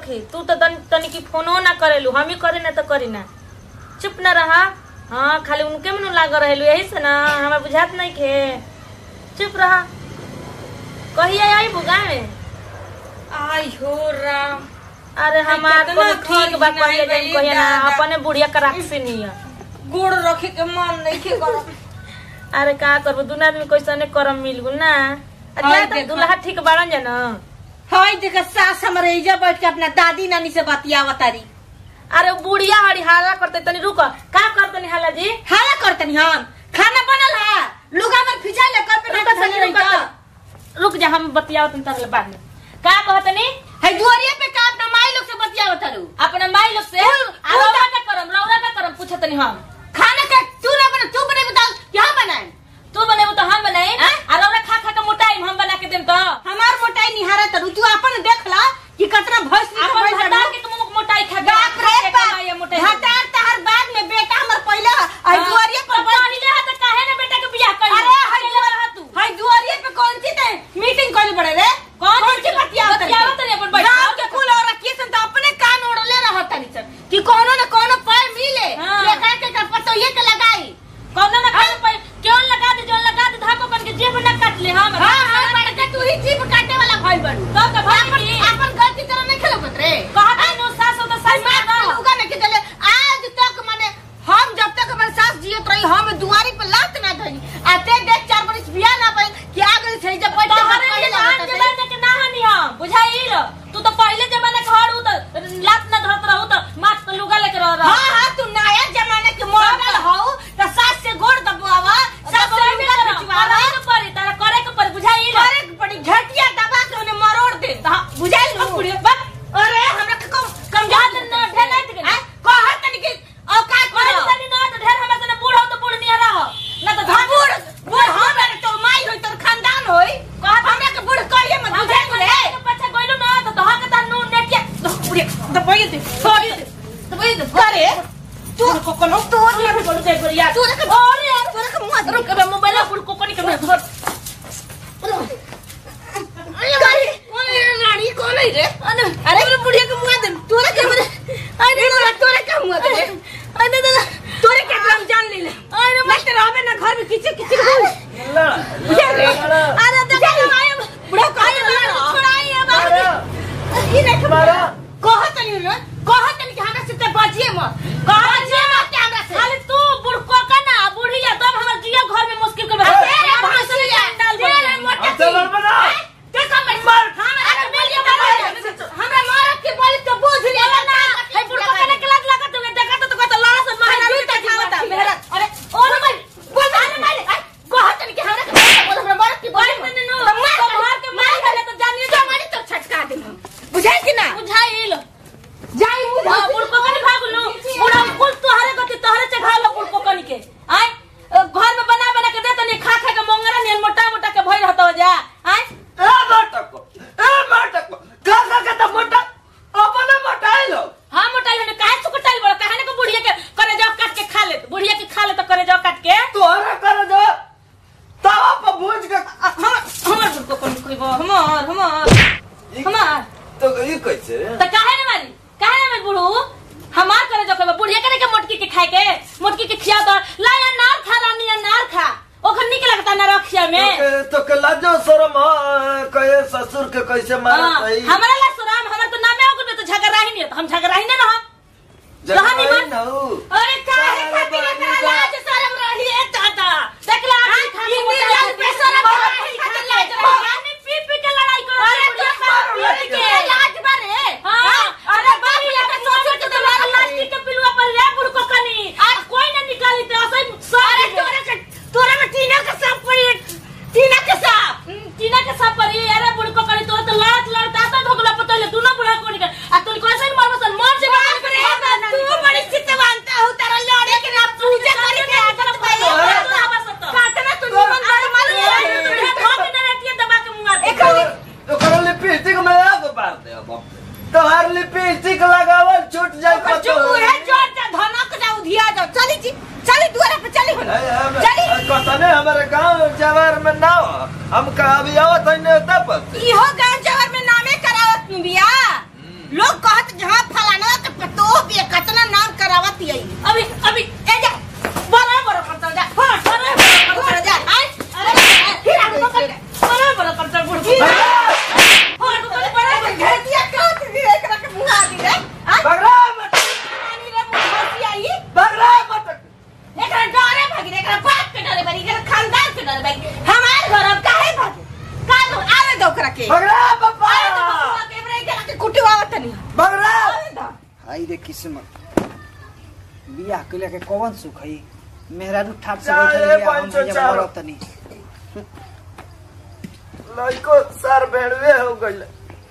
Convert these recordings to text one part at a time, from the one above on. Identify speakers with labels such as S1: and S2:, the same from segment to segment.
S1: रखी तू तो तन तनी की फोनो ना करेलू हम ही करी ना तो करी ना चुप ना रहा हाँ खाली उनके में लाग रहेलू यही से ना हमें बुझात नहीं के चुप रहा कहिए आई बुगा में
S2: आई हो राम
S1: अरे हमार
S2: कितना
S1: कोनो ठीक बा
S2: घर
S1: कहिए
S2: नहीं
S1: जाई कहिए ना
S2: दादा।
S1: अपने बुढ़िया का राक्षसी नहीं है
S2: गोड़ रखे के मन नहीं के कर
S1: अरे का करबो दुन आदमी कैसने करम मिल गुल ना
S2: हाय
S1: अरे तो
S2: देखा।
S1: दुल्हा ठीक बाड़न जा ना
S2: हाय देख सास हमरे इजा बैठ के अपना दादी नानी से बतियावा तारी
S1: अरे बुढ़िया हरी हाला करते तनी रुक का करतनी हाला जी
S2: हाला करतनी हम खाना बनल है लुगा में फिजा ले कर पे
S1: रुक
S2: ना
S1: तनी, रुक तनी। रुक जा हम बतियाओ तनी तहले बाद में का कहतनी
S2: है दुआरिया पे का अपना माई लोग से बतियावा तारू
S1: अपना माई लोग से
S2: फूल-
S1: आ रौरा का करम रौरा का करम पूछतनी हम
S2: खाना का तू ना बना तू बने बताओ क्या बनाए
S1: तू बनेबो तो हम बनाई
S2: हैं?
S1: आ रौरा खा खा के मोटाई हम बना के देम तो
S2: हमार मोटाई निहारा तारू तू अपन देख ला कि कितना भैंस निकल
S1: अपन
S2: भैंस
S1: भटा के तुम मोटाई खा के
S2: बाप रे
S1: खा के
S2: बाप
S1: कमाई मोटाई
S2: हटार तहर बाद में बेटा हमर पहला है दुआरिया पर बैठ-
S1: पहिले हाथ काहे ना बेटा के बियाह कर
S2: अरे हाय दुआर तू हाय दुआरिया पे कौन सी ते मीटिंग कइल बड़े रे
S1: कौन
S2: कौन सी बतियावत
S1: बतियावत तनी अपन बैठ
S2: गांव के कुल और रखिए सन तो अपने कान ओढ़ले रहत तनी सन कि कोनो न कोनो पाय मिले
S1: हाँ।
S2: लेकर के का पतो ये के लगाई
S1: कौनो ना कौनो पर क्यों लगा दे जो लगा दे धाको कन के जेब ना काट ले हम
S2: हां हां बड़ के तू ही जीभ काटे वाला भइल बड़ू
S1: तो का भाई
S2: अपन
S1: की
S2: अपन गलती तरह नहीं खेलबत रे
S1: कहत नो सास हो तो सास
S2: मैं
S1: ना
S2: कहूंगा नहीं कि चले आज तक माने हम जब तक हमारे सास जियत रही हम दुआरी पे लात ना धरी आते देख चार बरिस बियाह ना पाई कि आ गई सही जब बैठ के हाथ
S1: तोहरे
S2: पहले
S1: जमाना
S2: लगत
S1: जमाना के ना हनी हम बुझाइल तू तो पहले जमाना के हड़ तो लात ना धरत रहू तो माथ पे लुगा लेके रह रहा
S2: हाँ हाँ तू नया जमाने के मॉडल हो तो सास से गोड़ दबवावा सास से लुगा खिंचवावा
S1: करे के पड़ी तारा करे के पड़ी बुझाइल
S2: करे के पड़ी झटिया दबा के उन्हें मरोड़ दे बुझाइल नु अरे हमरा के कम कम
S1: याद ना ढेला के
S2: हैं? कहत तनी कि औकात
S1: करे
S2: करो
S1: तनी ना तो ढेर हमरा से बूढ़ हो तो बूढ़ नहीं रह ना तो
S2: हम बूढ़ बूढ़ हम रे तोर माई होई तोर खानदान होई हमरा के बूढ़ कहिए मत बुझाइल रे
S1: के पछा गइलो ना तो तोहा के ता नून नेटिया
S2: पूरे दबाई दे छोड़ी दे दबाई दे करे तू कोकोनो तू
S1: तू बोल दे बरिया
S2: तू रख
S1: अरे यार
S2: तू रख मुंह
S1: रुक अब मोबाइल फुल को कोनी के धर
S2: अरे भाई कौन है रानी कौन है रे अरे अरे बुढ़िया के मुंह दे तू रख मेरे अरे तोरा तोरा का मुंह दे अरे दादा तोरे के हम जान ले ले अरे मत रहबे ना घर में किसी किसी को अरे दादा आए बुढ़ा कहे छोड़ाई है बाबू ई नहीं खबर कहत नहीं रे कहत नहीं कि हमरा से ते बाजिए मत बाजिए मत के हमरा से
S1: खाली तू बुढ़को का ना बुढ़िया तब हमर जिया घर में मुश्किल के बता
S2: तेरे भैंसिया तेरे मोटा
S3: अच्छा, बड़बड़ा।
S2: ते कम मर हमरा बोलिए मत हमरा मारत के बोली तो बुझ ले ना
S1: है बुढ़को का के लाज लागत हुए देखा तो तो कहता लड़ा से महाराज
S2: जूता खावता मेरा
S1: अरे
S2: ओ रे भाई बोल अरे भाई कहत नहीं कि हमरा के बोल हमरा मारत के बोली
S1: बोल तनी नु तो घर के मार गले तो जानिए
S2: तो मारी तो छटका दे बुझाई कि ना
S1: बुझाइल
S2: जाई मुंह
S1: हां बुढ़को का भाग लो बुढ़ा कुल तोहरे गति तोहरे चढ़ा लो बुढ़को कनी के आय घर में बना बना के दे तनी खा खा के मोंगरा नियन मोटा मोटा के भइल हतो जा आय
S3: ए माटको ए माटको का का का त मोटा अपने मोटाइलो
S1: हां मोटा लेने काहे सुकटाइल बड़ काहे को बुढ़िया के करे जाओ काट के खा ले बुढ़िया के खा ले तो करे जाओ काट के
S3: तोहरा कर दो तवा पर भूज के
S1: हम हमर बुढ़को कनी कहबो हमर हमर हमार
S3: तो ई कैसे
S1: तो काहे न मारी काहे न मारी बुढ़ू हमार करे जो कहबो बुढ़िया करे के मोटकी के खाए के मोटकी के खिया दो ला या नार खा रानी या नार खा ओखर निक लगता ना रखिया में
S3: तो के तो के लाजो शरम ह, कहे ससुर के कैसे मारत
S1: हाँ,
S3: है
S1: हमारा ला सुराम हमर तो नामे हो गए तो झगड़ा ही नहीं है, तो हम झगड़ा ही ना हम कहानी
S3: जगह
S1: मन-
S3: न हो
S2: अरे काहे खातिर एकरा लाज शरम रही है दादा
S1: देखला
S2: हाँ, हिंदी लाज पे शरम रही खातिर लाज रही।
S1: रानी पी पी के लड़ाई करो
S2: अरे
S1: बुढ़िया
S2: तू
S1: साथ
S2: मारो
S1: पी पी
S2: लड़की
S1: के
S2: लाज बारे
S1: हाँ,
S2: अरे बाबू या के सोच के तो मार
S1: प्लास्टिक के पिलुआ पर रे बुढ़को कनी आज कोई ना निकाली तो ऐसे
S2: अरे तोरे के तोरे में टीना का सांप पड़ी है। टीना के सांप
S1: टीना के साथ परी अरे बुढ़को कनी तो तो लड़त लड़त आता धोगला पतले दोनों बुढ़ा कोनी के आ तू कैसे नहीं मरबो सन मर जे
S2: बाप रे तू बड़ी चितवानता हो तेरा लड़े के ना पूजा करे के आकर पहले काटना तू निमन दर मालूम है एक
S3: तो कर लिपस्टिक में आग मार दे अब तोहार लिपस्टिक लगावल छूट जाए
S2: पर चुप है जोर जा धनक जा उधिया जा चली जी चली दुआरे पे चली चली
S3: कसने हमारे गांव जवार में ना हो हम कहा भी आवत है ने तब
S2: इहो गांव जवर में नामे करावत बिया लोग कहत के
S3: बगरा पापा
S2: कुटी आवत नहीं
S3: बगरा
S4: हाई रे किस्मत बियाह के लेके कौन सुख है मेहरारू ठाट से
S3: चाहे
S4: बैठल बिया हम
S3: पंचो
S4: जब
S3: चारो।
S4: मरत तनी
S3: लड़को सर भेड़वे हो गइल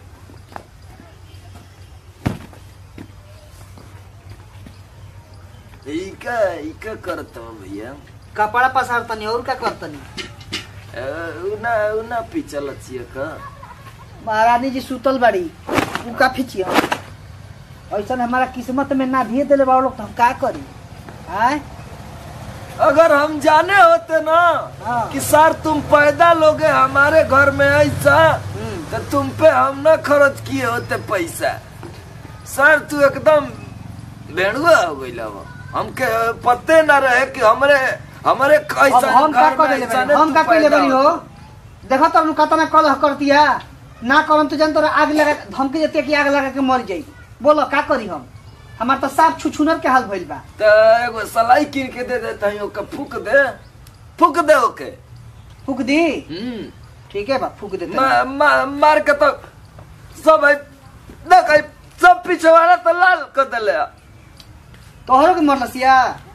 S3: इका इका करता हूँ भैया
S4: कपड़ा पसार तनी और का कर तनी
S3: अ, उना उना पिचल छिए का
S4: महारानी जी सुतल बाड़ी उ का फिचिया ऐसा हमारा किस्मत में ना दिए दिले बा लोग तो हम का करी आय
S3: अगर हम जाने होते ना
S4: हाँ।
S3: कि सर तुम पैदा लोगे हमारे घर में ऐसा
S4: हम्म।
S3: तो तुम पे हम न खर्च किए होते पैसा सर तू एकदम भेड़ुआ हो गई हमके पते न रहे कि हमरे हमरे
S4: अब
S3: कैसा
S4: हम का
S3: घर
S4: कर
S3: में
S4: ले
S3: ऐसा
S4: हम का कर ले बनी हो देखो तो हम कतना कलह कर दिया ना करम तो जन तोरा आग लगा धमकी देते कि आग लगा के मर जाई बोलो का करी हम हमार तो साफ छुछुनर के हाल भइल बा
S3: तो एगो सलाई कीन के दे देता हूँ ओके फूक दे फूक दे ओके
S4: फूक दी
S3: हम्म
S4: ठीक है बा फूक देते
S3: मा, मा, मार के तो सब है देख है, सब पिछवाड़ा तो लाल कर दिले
S4: तोहरो के मरलसिया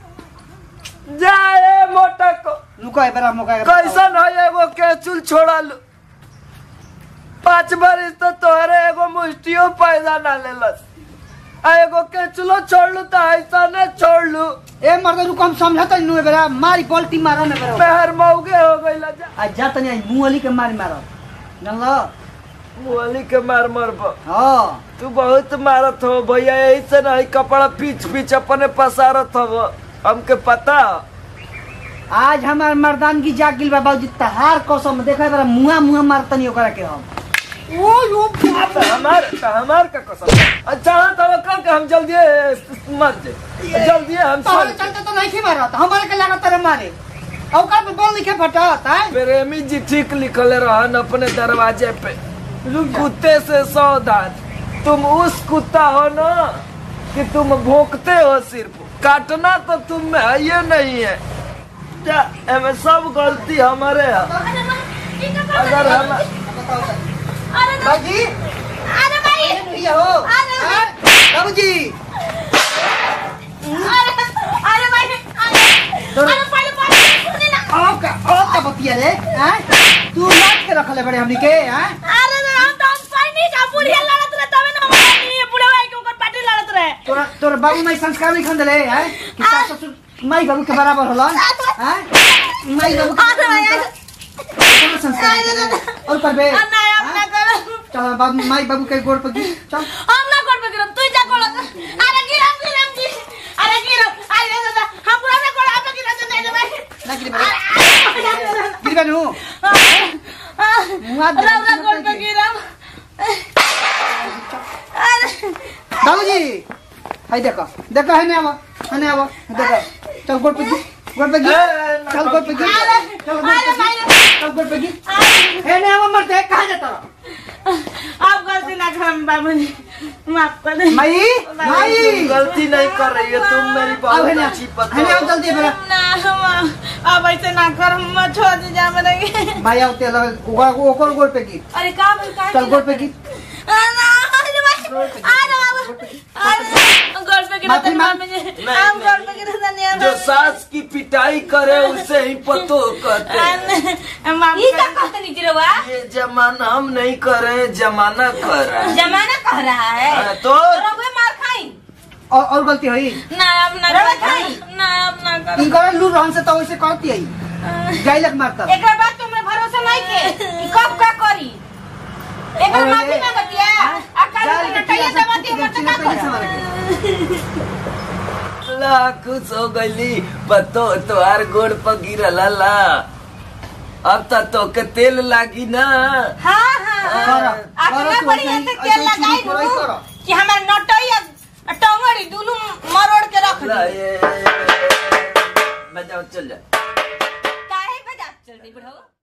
S3: जाए मोटा को
S4: लुको है बेरा मौका के बताओ।
S3: कैसन है एगो के चुल छोड़ा लू पांच बरिस तो तोहरे एगो मुष्टियो पैदा ना लेलस आ एगो के चुलो छोड़ लू तो ऐसा ने छोड़ लू
S4: ए मर्द रुको हम समझत नु बेरा मारी पलटी मारो ना बेरा
S3: मेहर मौगे हो गई जा
S4: आ जा तनी आई मुंहली के मारी मारो जानलो
S3: मुअली के मार मर
S4: हां
S3: तू बहुत मारत हो भैया यही से ना ही कपड़ा पीछ पीछ अपने पसारत हो हमके पता हो।
S4: आज हमार मर्दानगी जाग गिल बा बाबूजी तहार कसम देखा बेरा मुआ मुआ मारतनी ओकरा के हम ओ यो
S3: तो हमार तो हमार का कसम अच्छा हाँ तो कल के हम जल्दी मत जे जल्दी हम
S4: तोहरे
S3: चल
S4: चलते तो नहीं की मारत हमारे के लागत रे मारे औकात पे बोल लिखे फटत है
S3: प्रेमी जी ठीक लिखले रहन अपने दरवाजे पे कुत्ते से सावधान तुम उस कुत्ता हो ना कि तुम भोंकते हो सिर्फ काटना तो तुम में है ये नहीं है क्या एमे सब गलती हमारे है अगर हम
S4: बाबूजी
S2: अरे भाई
S4: ये हो
S2: अरे
S4: हैं? बाबूजी
S2: अरे अरे भाई अरे अरे पहले पहले सुने ना
S4: औका औका बतिया रे हैं तू लाट के रखले बड़े हमनी के हैं
S2: अरे रे हम तो हम सही का बुढ़िया लड़त रहे तबे ना हमारे नहीं बुढ़े भाई के ऊपर पार्टी लड़त रहे
S4: तोरा तोरा बाबू माई संस्कार नहीं खन देले हैं कि सास ससुर माई बाबू के बराबर होलन हैं माई बाबू के
S2: अरे भाई
S4: कोनो संस्कार नहीं देले। और करबे
S2: नहीं हम ना करो
S4: चल बाबू माई बाबू के गोड़ पर गिर चल
S2: हम ना कर गिरम तू जा कोला अरे गिरम गिरम जी अरे गिरम अरे दादा हम पूरा ना कोला आप गिरम दे दे भाई
S4: ना गिर बे गिर बे नु मुआ दे
S2: रौरा गोल पे गिरम अरे
S4: बाबूजी हाय देखो देखो है ने आवा है ने आवा देखो चल गोड़ पे गिर गोड़ पे गिर चल गोड़ पे गिर चल गोड़ पे गिर चल गोड़ पे गिर है ने आवा मरते कहां जाता
S2: आप गलती ना करम बाबू जी माफ कर दे
S4: माई माई
S3: तुम गलती नहीं कर रही हो तुम मेरी
S4: अब
S3: बहुत
S4: है ना
S3: अच्छी
S4: है ना
S3: पता
S4: जल्दी बेरा
S2: ना हम अब ऐसे ना कर मत छोड़ दी जा मेरे
S4: माई आते लगे ओकर ओकर गोड़ पे गिर
S2: अरे का बोल का
S4: चल गोड़ पे गिर
S2: ना अरे भाई अरे बाबू अरे गोल पे गिरा
S4: माफी
S2: तो
S4: मांग।
S2: मां मुझे हम गोल पे गिरा था नहीं
S3: जो सास की पिटाई करे उसे ही पतो कहते हैं।
S2: मां ये क्या कहते नहीं जिरवा
S3: ये जमाना हम नहीं कर रहे हैं, जमाना कर रहा है
S2: जमाना कह रहा है
S3: हाँ, तो
S2: रघुए मार खाई
S4: और और गलती हुई
S2: ना अब ना
S4: रवा
S2: कर
S4: खाई।
S2: ना अब ना कर
S4: इनका लू रहन से तो वैसे करती है जाइलक मारता
S2: एक बात तुमने भरोसा नहीं के कि कब का करी एक
S4: अरे
S2: माफी
S4: ये-
S2: मांगती है आ कल
S4: जाल
S2: को
S4: के
S2: नटैया
S4: चिड़ा
S2: दबाती है
S4: से
S2: मत का
S4: चिड़ा से
S2: कर
S3: ला खुश हो गईली पतो तोहार गोड़ पर गिरल ला अब तक तो के तेल लागी ना
S2: हाँ हाँ
S4: करो,
S2: आतना
S4: करो तू,
S2: बड़ी
S4: ऐसे
S2: ऐसे
S4: ही-
S2: तेल
S4: ऐसे ही
S2: लगाई
S4: चुरी चुराई करो।
S2: कि हमार नटैया टंगड़ी दोनों मरोड़ के रख
S3: ला
S2: दी
S3: ये बजाओ चल जा
S2: काहे बजा चल दी बुढ़ऊ